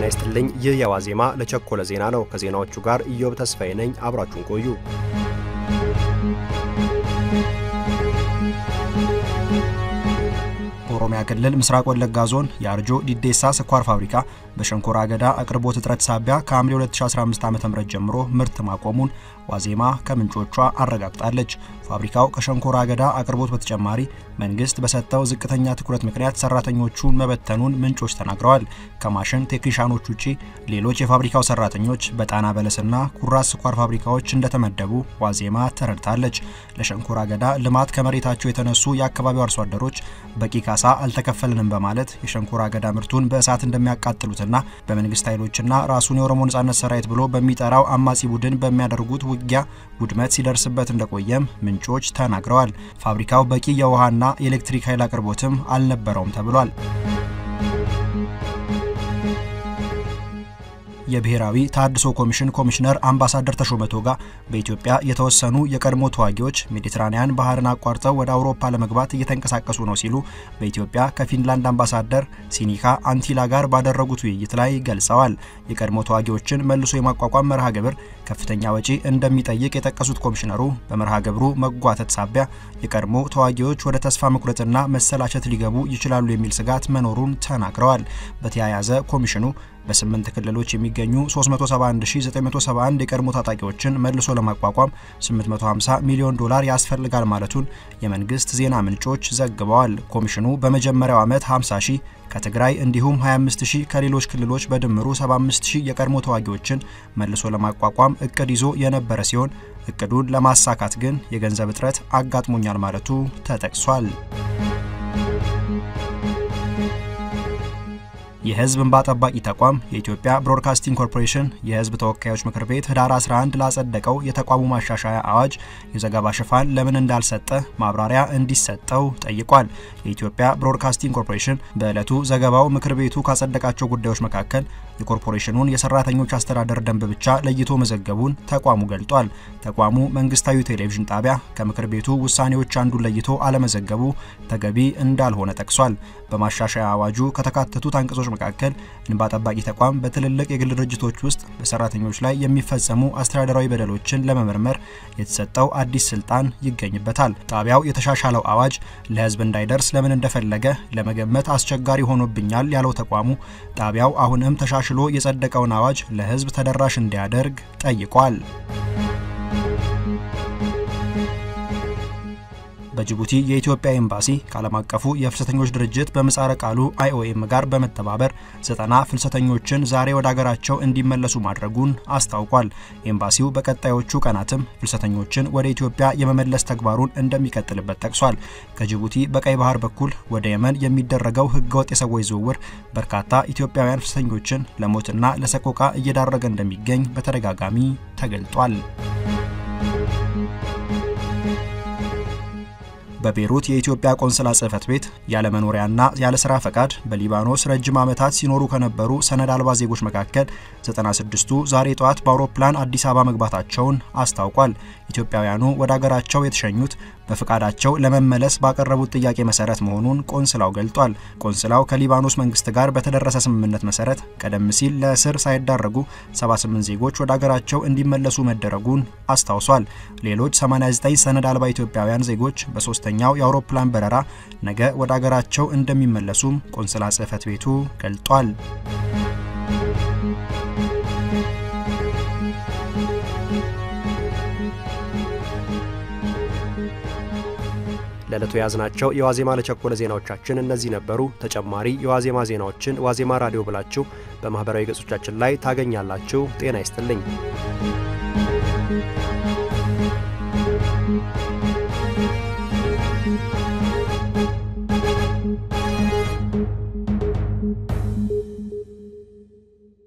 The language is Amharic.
ጤና ይስጥልኝ። ይህ የዋዜማ ለቸኮለ ዜና ነው። ከዜናዎቹ ጋር ኢዮብ ተስፋዬ ነኝ። አብራችሁን ቆዩ። ኦሮሚያ ክልል ምስራቅ ወለጋ ዞን የአርጆ ዲዴሳ ስኳር ፋብሪካ በሸንኮራ አገዳ አቅርቦት እጥረት ሳቢያ ከሐምሌ 2015 ዓ.ም ጀምሮ ምርት ማቆሙን ዋዜማ ከምንጮቿ አረጋግጣለች። ፋብሪካው ከሸንኮራ አገዳ አቅርቦት በተጨማሪ መንግስት በሰጠው ዝቅተኛ ትኩረት ምክንያት ሰራተኞቹን መበተኑን ምንጮች ተናግረዋል። ከማሽን ቴክኒሻኖች ውጪ ሌሎች የፋብሪካው ሰራተኞች በጣና በለስና ኩራዝ ስኳር ፋብሪካዎች እንደተመደቡ ዋዜማ ተረድታለች። ለሸንኮራ አገዳ ልማት ከመሬታቸው የተነሱ የአካባቢው አርሶ አደሮች በቂ ካሳ አልተከፈልንም በማለት የሸንኮራ አገዳ ምርቱን በእሳት እንደሚያቃጥሉትና በመንግስት ኃይሎችና ራሱን የኦሮሞ ነጻነት ሰራዊት ብሎ በሚጠራው አማጺ ቡድን በሚያደርጉት ውጊያ ውድመት ሲደርስበት እንደቆየም ምንጮች ተናግረዋል። ፋብሪካው በቂ የውሃና የኤሌክትሪክ ኃይል አቅርቦትም አልነበረውም ተብሏል። የብሔራዊ ተሃድሶ ኮሚሽን ኮሚሽነር አምባሳደር ተሾመ ቶጋ በኢትዮጵያ የተወሰኑ የቀድሞ ተዋጊዎች ሜዲትራኒያን ባህርን አቋርጠው ወደ አውሮፓ ለመግባት እየተንቀሳቀሱ ነው ሲሉ በኢትዮጵያ ከፊንላንድ አምባሳደር ሲኒካ አንቲላ ጋር ባደረጉት ውይይት ላይ ገልጸዋል። የቀድሞ ተዋጊዎችን መልሶ የማቋቋም መርሃ ግብር ከፍተኛ ወጪ እንደሚጠይቅ የጠቀሱት ኮሚሽነሩ በመርሃ ግብሩ መጓተት ሳቢያ የቀድሞ ተዋጊዎች ወደ ተስፋ መቁረጥና መሰላቸት ሊገቡ ይችላሉ የሚል ስጋት መኖሩን ተናግረዋል። በተያያዘ ኮሚሽኑ በስምንት ክልሎች የሚገኙ 371971 የቀድሞ ታጣቂዎችን መልሶ ለማቋቋም 850 ሚሊዮን ዶላር ያስፈልጋል ማለቱን የመንግስት ዜና ምንጮች ዘግበዋል። ኮሚሽኑ በመጀመሪያው ዓመት 50 ሺህ ከትግራይ እንዲሁም 25 ሺህ ከሌሎች ክልሎች በድምሩ 75 ሺህ የቀድሞ ተዋጊዎችን መልሶ ለማቋቋም እቅድ ይዞ የነበረ ሲሆን እቅዱን ለማሳካት ግን የገንዘብ እጥረት አጋጥሞኛል ማለቱ ተጠቅሷል። የህዝብ እንባ ጠባቂ ተቋም የኢትዮጵያ ብሮድካስቲንግ ኮርፖሬሽን የህዝብ ተወካዮች ምክር ቤት ህዳር 11 ላጸደቀው የተቋሙ ማሻሻያ አዋጅ የዘገባ ሽፋን ለምን እንዳልሰጠ ማብራሪያ እንዲሰጠው ጠይቋል። የኢትዮጵያ ብሮድካስቲንግ ኮርፖሬሽን በዕለቱ ዘገባው ምክር ቤቱ ካጸደቃቸው ጉዳዮች መካከል የኮርፖሬሽኑን የሰራተኞች አስተዳደር ደንብ ብቻ ለይቶ መዘገቡን ተቋሙ ገልጧል። ተቋሙ መንግስታዊ ቴሌቪዥን ጣቢያ ከምክር ቤቱ ውሳኔዎች አንዱን ለይቶ አለመዘገቡ ተገቢ እንዳልሆነ ጠቅሷል። በማሻሻያ አዋጁ ከተካተቱት አንቀጾች መካከል እንባ ጠባቂ ተቋም በትልልቅ የግል ድርጅቶች ውስጥ በሰራተኞች ላይ የሚፈጸሙ አስተዳደራዊ በደሎችን ለመመርመር የተሰጠው አዲስ ስልጣን ይገኝበታል። ጣቢያው የተሻሻለው አዋጅ ለህዝብ እንዳይደርስ ለምን እንደፈለገ ለመገመት አስቸጋሪ ሆኖብኛል ያለው ተቋሙ ጣቢያው አሁንም ተሻሽሎ የጸደቀውን አዋጅ ለህዝብ ተደራሽ እንዲያደርግ ጠይቋል። በጅቡቲ የኢትዮጵያ ኤምባሲ ከዓለም አቀፉ የፍልሰተኞች ድርጅት በምህጻረ ቃሉ አይኦኤም ጋር በመተባበር ዘጠና ፍልሰተኞችን ዛሬ ወደ አገራቸው እንዲመለሱ ማድረጉን አስታውቋል። ኤምባሲው በቀጣዮቹ ቀናትም ፍልሰተኞችን ወደ ኢትዮጵያ የመመለስ ተግባሩን እንደሚቀጥልበት ጠቅሷል። ከጅቡቲ በቀይ ባህር በኩል ወደ የመን የሚደረገው ህገወጥ የሰዎች ዝውውር በርካታ ኢትዮጵያውያን ፍልሰተኞችን ለሞትና ለሰቆቃ እየዳረገ እንደሚገኝ በተደጋጋሚ ተገልጧል። በቤሩት የኢትዮጵያ ቆንስላ ጽህፈት ቤት ያለ መኖሪያና ያለ ስራ ፈቃድ በሊባኖስ ረጅም ዓመታት ሲኖሩ ከነበሩ ሰነድ አልባ ዜጎች መካከል 96ቱ ዛሬ ጠዋት በአውሮፕላን አዲስ አበባ መግባታቸውን አስታውቋል። ኢትዮጵያውያኑ ወደ አገራቸው የተሸኙት በፍቃዳቸው ለመመለስ ባቀረቡት ጥያቄ መሰረት መሆኑን ቆንስላው ገልጧል። ቆንስላው ከሊባኖስ መንግስት ጋር በተደረሰ ስምምነት መሰረት ቀደም ሲል ለእስር ሳይዳረጉ 78 ዜጎች ወደ አገራቸው እንዲመለሱ መደረጉን አስታውሷል። ሌሎች 89 ሰነድ አልባ ኢትዮጵያውያን ዜጎች በሶስተኛው የአውሮፕላን በረራ ነገ ወደ አገራቸው እንደሚመለሱም ቆንስላ ጽህፈት ቤቱ ገልጧል። ለዕለቱ የያዝናቸው የዋዜማ ለቸኮለ ዜናዎቻችን እነዚህ ነበሩ። ተጨማሪ የዋዜማ ዜናዎችን ዋዜማ ራዲዮ ብላችሁ በማኅበራዊ ገጾቻችን ላይ ታገኛላችሁ። ጤና ይስጥልኝ።